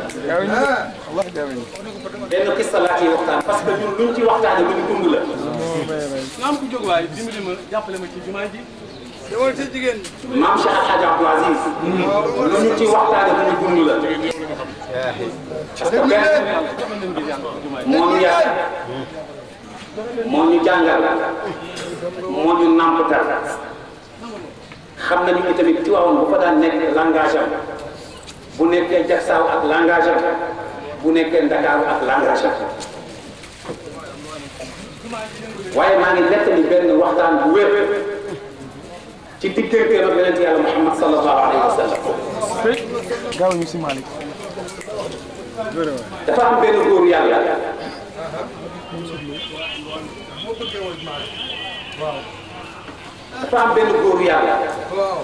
benn xista laa ciy waxtaan parce que ñun luñ ci waxtaane lu ñu dund la nga am ku jóg waay dimbali ma jàppale ma ci jumaa ji. demal ci jigéen ñi maam Cheikh Hadj Abdou Aziz lu ñu ci waxtaane lu ñu dund la parce que benn moo ñu yar moo ñu jàngal moo ñu nàmpatal xam nañu ni tamit Tiwaawan bu fa daan nekk langage am bu nekkee Jaksaaw ak langage am bu nekkee Ndakaaru ak langage am waaye maa ngi nettali benn waxtaan bu wér ci digganteem ak yonent yàlla Muhammad sallallahu alayhi wa sallam gaaw ñu si Malick dafa am benn góor yàlla dafa am benn góor yàlla waaw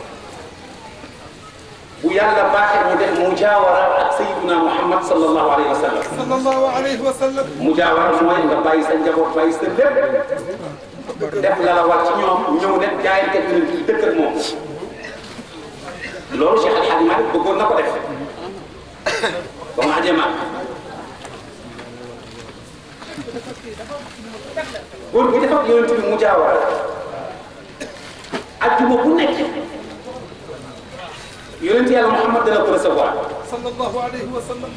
bu yàlla baaxee mu def mujaawara ak sayyiduna Muhammad sallallahu alayhi wa sallam sallallahu alayhi wa sallam mujaawara mooy nga bàyyi sa njaboot bàyyi sa lépp def la la war ci ñoom ñëw ne jaayante bi leen dëkk ak moom loolu Cheikh Al Hadj Malick bëggoon na ko def ba mu ajee mag góor gi dafa yonent bi mujaawara ajjuma bu nekk yonent yàlla Muhammad dana ko recevoir sallallahu alayhi wa sallam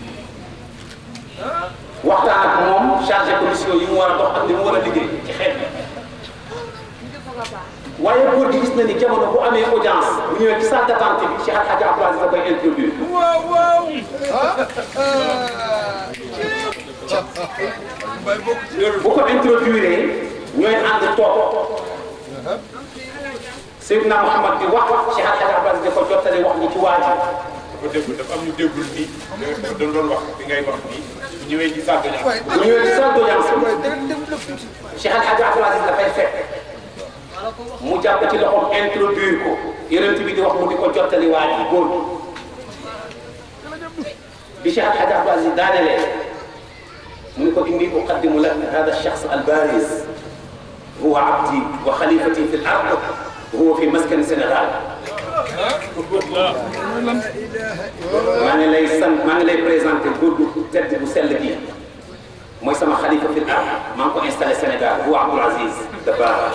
waxtaan ak moom chargé commission yi mu war a dox ak li mu war a liggéey ci xeet bi waaye góor gi gis na ni jamono bu amee audience bu ñëwee ci salle d'attente bi Cheikh Hadj Abdou Aziz da koy introduire waaw waaw bu ko introduire ñooy ànd toog Seydina Mouhamad bi wax Cheikh Hadj Abdou Aziz da ko jottali wax ñi ci waa ji dafa déglu dafa am ñu déggul nii. da doon doon wax bi ngay wax nii. bu ñëwee ci salle de ñaan. bu ñëwee ci salle d'audience bi waaye dégg dem lépp tuuti Cheikh Al Hadj Abdou Aziz dafay fekk mu jàpp ci loxoom introduire ko yonent bi di wax mu di ko jottali waa ji góor gi bi Cheikh Al Hadj Abdou Aziz daanelee mu ni ko inni uqaddimu lak hada shakhs al bariz huwa abdi wa khalifati fi l ard huwa fi maskani Sénégal maa ngi lay sant maa ngi lay présenté góor gu tedd bu sell gi mooy sama xalifa fi l ard maa ngi ko installé Sénégal huwa Abdoul Aziz Dabakh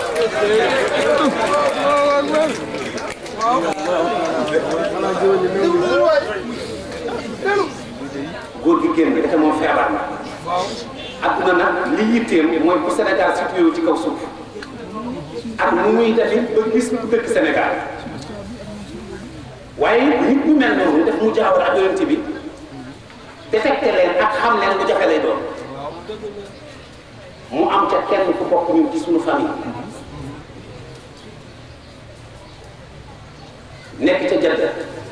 góor gi génn dafa moom feebar na adduna nag li yitteem mooy bu Sénégal situé ci kaw suuf ak nu muy defi ba gis ku dëkk Sénégal waaye nit ñu mel noonu def mu jaawar ak yonent bi détecté leen ak xam leen lu jafe lay doon mu am ca kenn ku bokk ñun ci suñu famille nekk ca jënd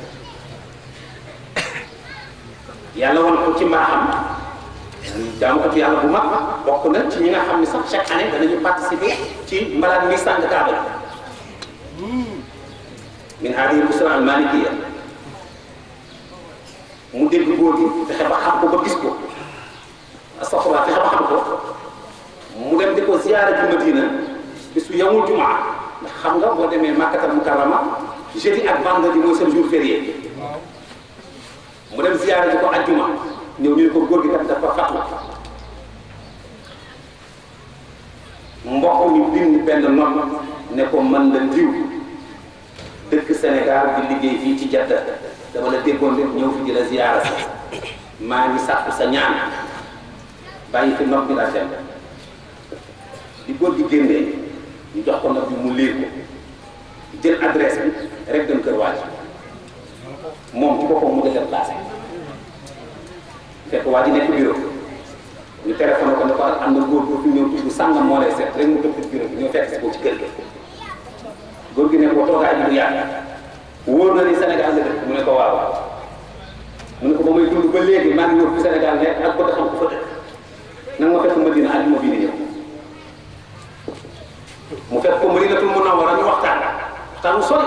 yàlla wan ko ci mbaaxam jaamukatu yàlla bu mag bokk na ci ñi nga xam ne sax chaque année danañu participer ci mbalaan mi sàng kaaba min hadihi busra al malikiya mu dégg góor gi fexe ba xam ko ba gis ko astafurlah fexe ba xam ko mu dem di ko ziyaara ji Madina bisu yawmul jumaa ndax xam nga boo demee Makkatal Mukarrama jeudi ak vendredi mooy seen jour férié mu dem ziyaara ji ko ajjuma ñëw ñu ne ko góor gi kat dafa fatu mbokk mi bind benn note ne ko man la diw dëkk Sénégal di liggéey fii ci Jadda dama la déggoon rek ñëw fi di la ziyaara si maa ngi sàkku sa ñaan bàyyi fi note bi la dem di góor gi génnee ñu jox ko note bi mu liir ko jël adresse bi rek dem kër waaj moom ci boppam mu déplacé fekk waa ji nekk bureau ñu téléphoné ko ne ko am na góor góor fi ñëw tudd sàngam moo lay seet rek mu tëb bureau bi ñëw fekk si ko ci kër gi góor gi ne ko toogaay bi du yàgg wóor na ni Sénégal la dëkk mu ne ko waaw mu ne ko ba may dund ba léegi maa ngi ñëw fi Sénégal nekk ak ko xam ko fa dëkk nag ma fekk Madina àjjuma bii di ñëw mu fekk ko Madinatul Munawwara ñu waxtaan waxtaan bu sori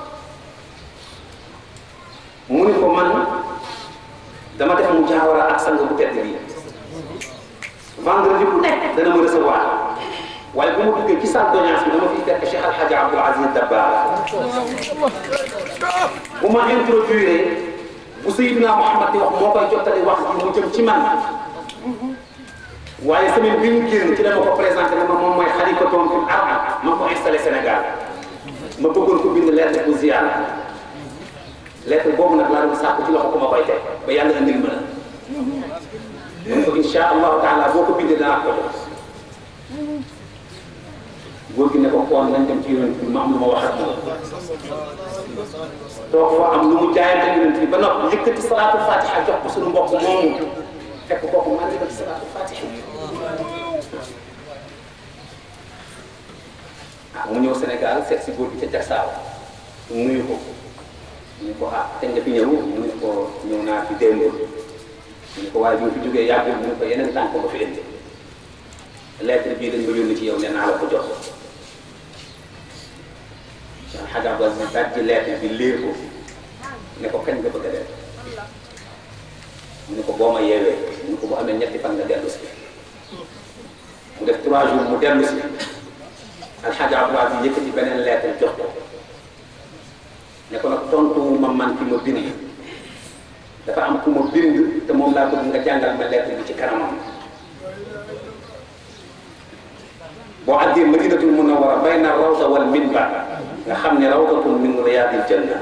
mu ne ko man dama def mu jaawara ak sang bu tedd bii vendredi bu nekk dana ma recevoir waaye bu ma duggee ci salle d'audience bi dama fiy fekk Cheikh Al Hadj Abdoul Aziz Dabakh bu ma introduire bu Seydina Mouhamad di wax moo koy jottali wax ji mu jëm ci man waaye semaine bi ñu génn ci dama ko présenté ne ma moom mooy xalifa toom fi arab ma ko installé Sénégal ma bëggoon ko bind lettre bu ziar lettre boobu nag laa doon sàkku ci loxo ko ma koy teg ba yàlla indil ma la mun ko insha allahu taala boo ko bindee danaa ko jox góor gi ne ko koon nañ dem ci yonent bi ma am lu ma wax ak moom toog fa am lu mu jaayante yonent bi ba noppi yëkkati salaatu fatiha jox ko suñu mbokk moomu fekk kooku maa ngi ci salaatu fatiha ah mu ñëw Sénégal seet si góor gi ca Jaksaaw nuyu ko ñu ne ko ah kañ nga fi ñëw mu ne ko ñëw naa fi démb ñu ne ko waaye bi nga fi jógee yàggul mu ne ko yeneen tànk nga fi indi lettre bii dañ ma yónni ci yow nee naa la ko jox Cheikh Hadj Abdou Aziz daal ci lettre bi liir ko ne ko kañ nga bëgg a def mu ne ko boo ma yeewee mu ne ko bu amee ñetti fan nga dellu si mu def trois jours mu dellu si Alxaaji Abdou Aziz yëkkati beneen lettre jox ko ne ko nag tontu ma man ki ma bind dafa am ku ma bind te moom laa bëgg nga jàngal ma lettre bi ci kanamam boo àggee Madinatul Munawwara bayna rawda wal minbar nga xam ne rawdatun min riyaadil janna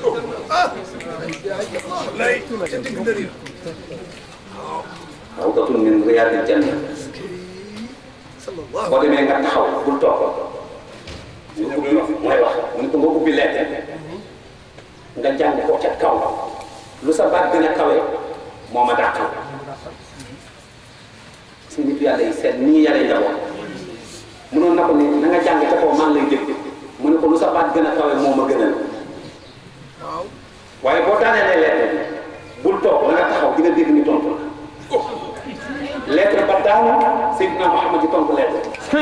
rawdatun min riyaadil janna boo demee nga taxaw bul toog nga ubbi mooy wax mu ne ko nga ubbi lettre nga jàng ko ca kaw lu sa baat gën a kawe moo ma dàqal si nit yàlla yi seet nii yàlla njaboot mënoon na ko ni na nga jàng ca kaw maa ngi lay dégg mu ne ko lu sa baat gën a kawe moo ma gënal waaye boo daanelee lettre bi bul toog na nga taxaw di nga dégg ni tontu la lettre ba daanu Seydina Mouhamed di tontu lettre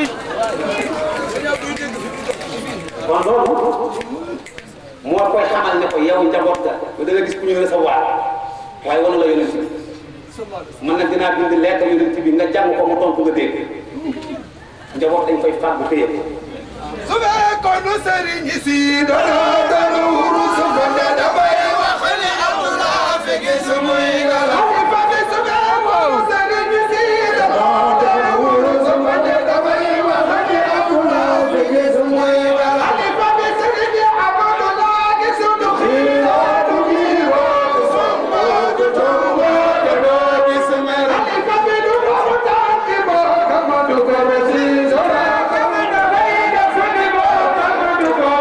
kon loolu moo koy xamal ne ko yow njaboot ga da nga gis ku ñu recevoir waaye wala la yonent bi man nag dinaa bind lettre yonent bi nga jàng ko mu tontu nga dégg njaboot dañ koy fàggu téye ko su fekkoon nu sëriñ si dono dono wuru su ko ne dafay wax ne amulaa fege su muy gala xalifa bi su fekkoon sëriñ si dono dono wuru su ko ne dafay wax ne amulaa fege su muy gala xalifa bi sëriñ Abdullah gi su du xiiroo du xiiroo du somba du tomba du doo gis mer xalifa bi du ko tànki boo kama du ko resi sora kama dafay def ni boo kama du ko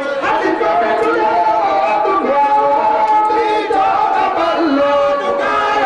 xalifa bi du yoo du ko bi doo amal loo du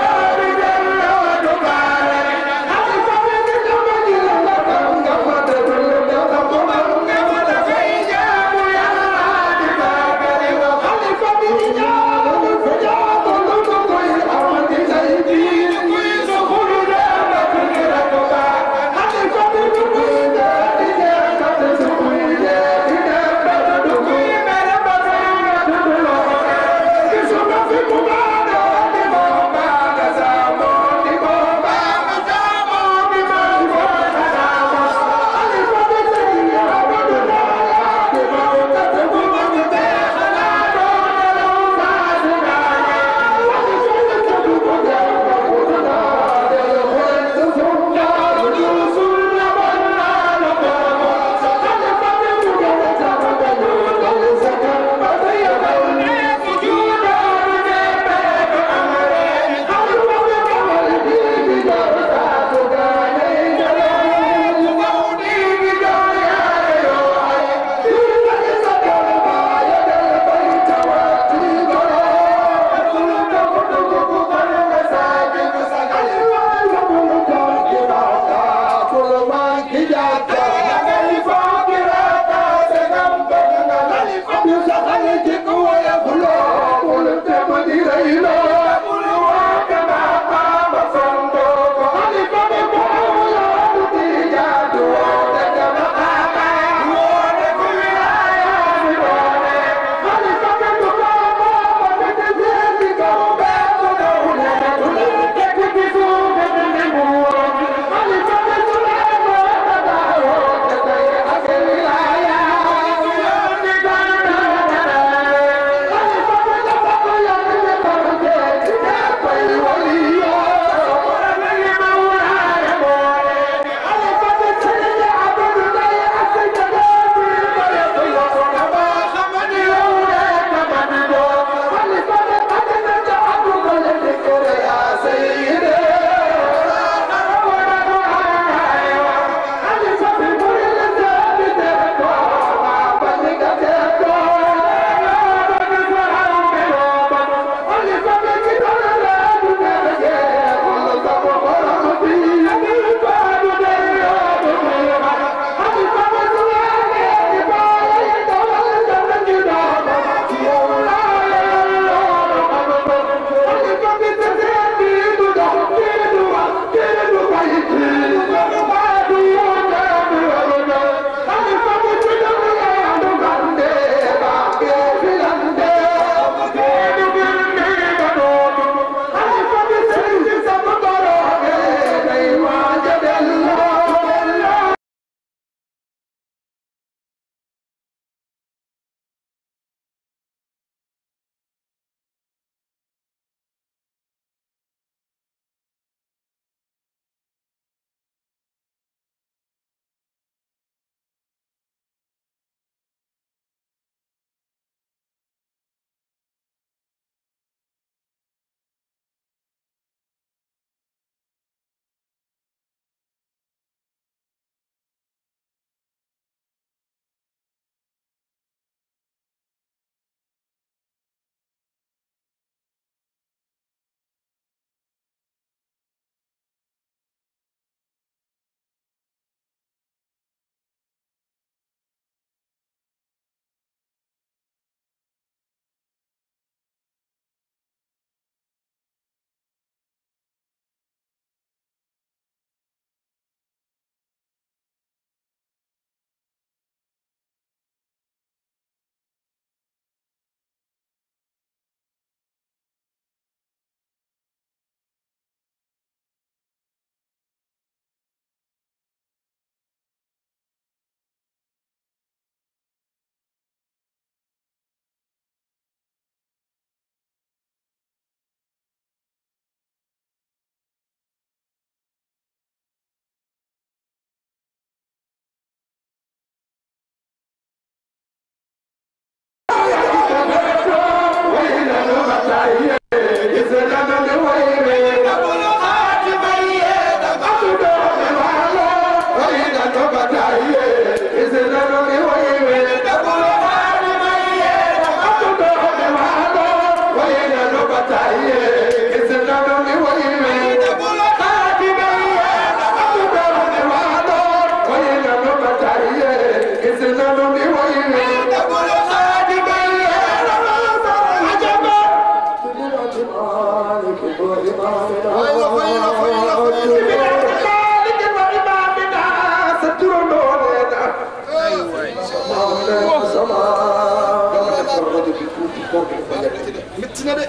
métti na de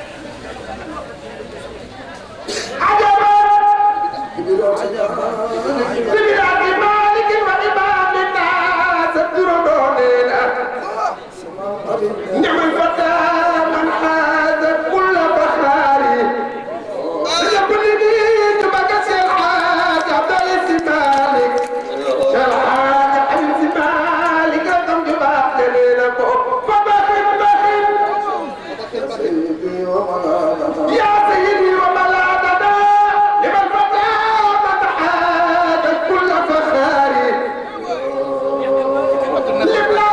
نعم الفتى من حاز كل بخاري يقول لي تبقى سلحات عبد السمالك سلحات عبد السمالك رقم جباب دليلكو فبخل بخل يا سيدي وملاذنا لمن فتى من حاز كل فخاري لبلا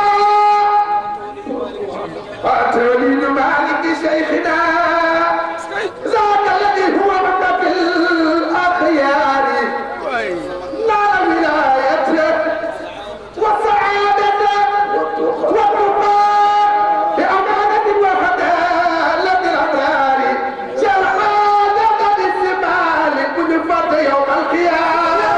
وتوليد مالك شيخنا ذاك الذي هو مبدأ الأخيار نال ولايته وسعادته والرضا بأمانة وخدالة الأبرار شهادة الزمان كل فرد يوم القيامة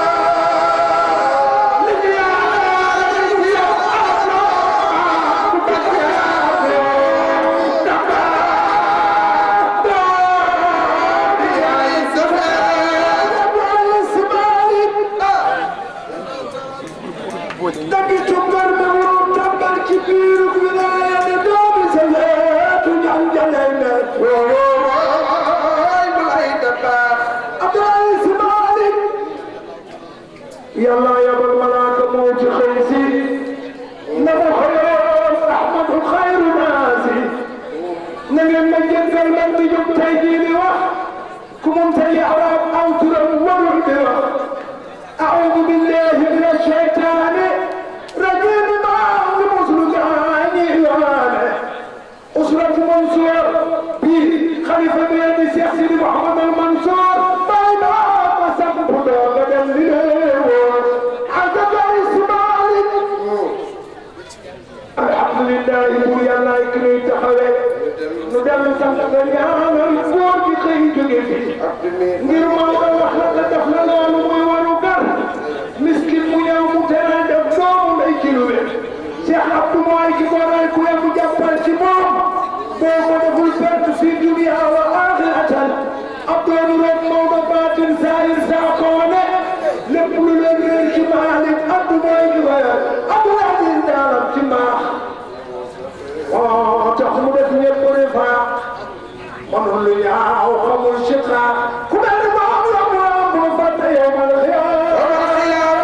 يلا يا ابو الملاك موت خيسي نبو خير احمد خير ناسي نجم نجم قلبك تجوب تيجيني وح كم تي عرب او ترم بوح اعوذ بالله من الشيطان رجيم ما مسلماني وانا أسرة منصور بخليفة بن الشيخ سيدي محمد المنصور بين مسك بدر بدل عزب إسماعيل الحمد لله بو يلا يكري تخوي ندم سانت ñaanal góor gi xëy jóge fi ngir moo ko wax la la def la loolu muy waru gar miskin mu ñëw mu tere def doomu lay ci lu wér Cheikh Abdou mooy ki ko ray ku mu jàppal ci moom boo ko deful perte fi dunia wa axiratan Abdou nu rek Maodo baatin saayir saa ko wane lépp lu leen réer ci Maalik Abdou mooy ki ko yor Abdou Aziz daalam ci mbaax moo tax mu def ñëpp ne faa manul lu ñaaw xamul ci xaar ku mel ni moom la mu am bu fàtte yow mal xiyaam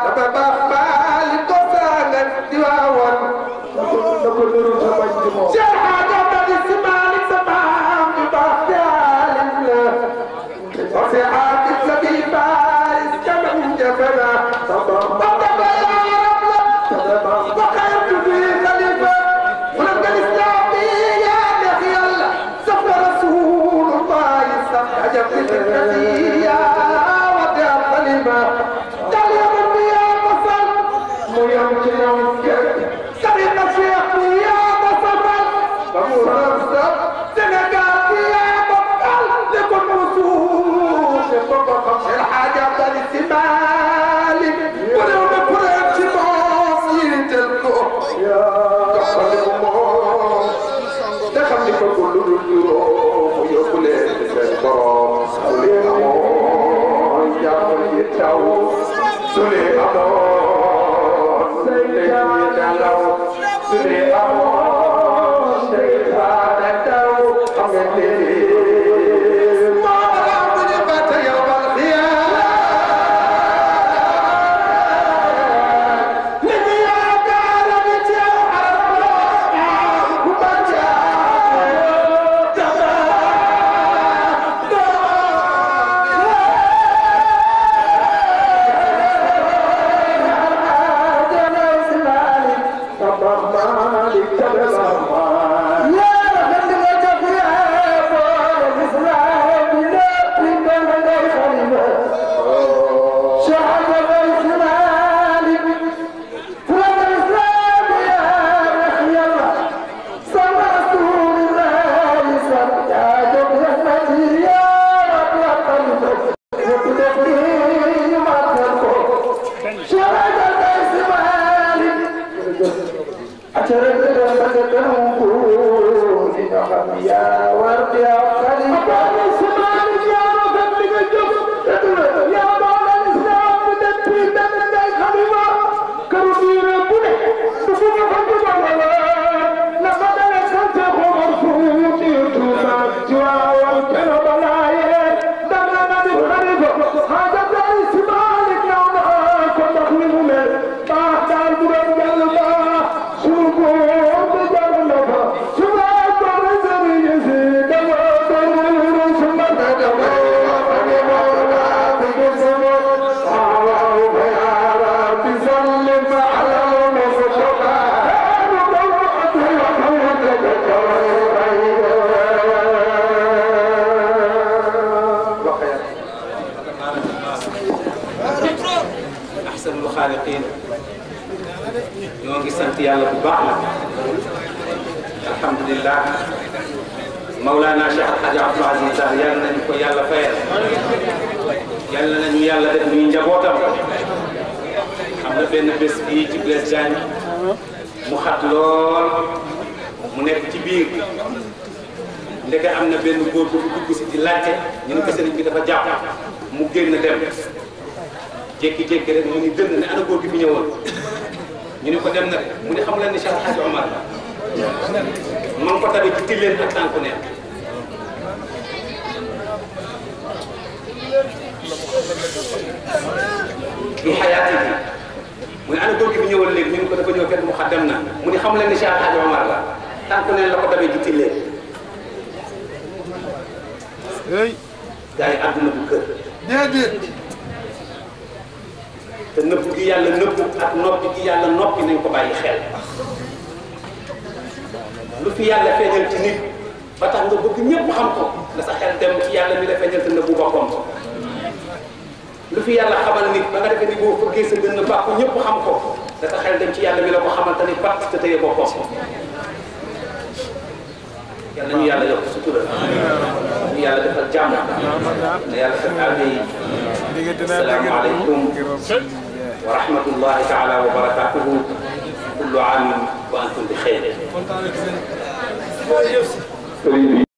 Yeah. xaaliqiin ñoo ngi sant yàlla bu baax nag alhamdulilah Mawlana Cheikh Al Hadj Abdoul Aziz Sarr yàlla nañu ko yàlla fayal yàlla nañu yàlla def ñuy njabootam xam na benn bés bii ci Blaise Diagne mu xat lool mu nekk ci biir ndeke am na benn góor bu dugg si di laajte ñu ne ko sëriñ bi dafa jàpp mu génn dem jékki-jékki rek mu ni dënn ne ana góor gi fi ñëwoon ñu ne ko dem na de mu ne xam leen ni Cheikh El Hadj Omar la ma ngi ko tabi ci tilleen ak tànku neen bi xayaati bi mu ne ana góor gi fi ñëwoon léegi ñu ne ko dafa ñëw fekk mu xa dem na mu ne xam leen ni Cheikh El Hadj Omar la tànku neen la ko tabee ci tilleen hey gars yi àdduna bu kër déedéet te nëbb gi yàlla nëbb ak noppi gi yàlla noppi nañ ko bàyyi xel lu fi yàlla feeñal ci nit ba tax nga bëgg ñëpp xam ko nga sa xel dem ci yàlla mi la feeñal te nëbbu boppam lu fi yàlla xamal nit ba nga defee ni boo fëggee sa gën a baax ko ñëpp xam ko da sa xel dem ci yàlla mi la ko xamal te ni pat te tëye boppam yàlla ñu yàlla yokk sutura ñu yàlla defal jàmm na yàlla fekk aajo yi diggante naa السلام عليكم ورحمة الله تعالى وبركاته كل عام وأنتم بخير kontaan na ci seen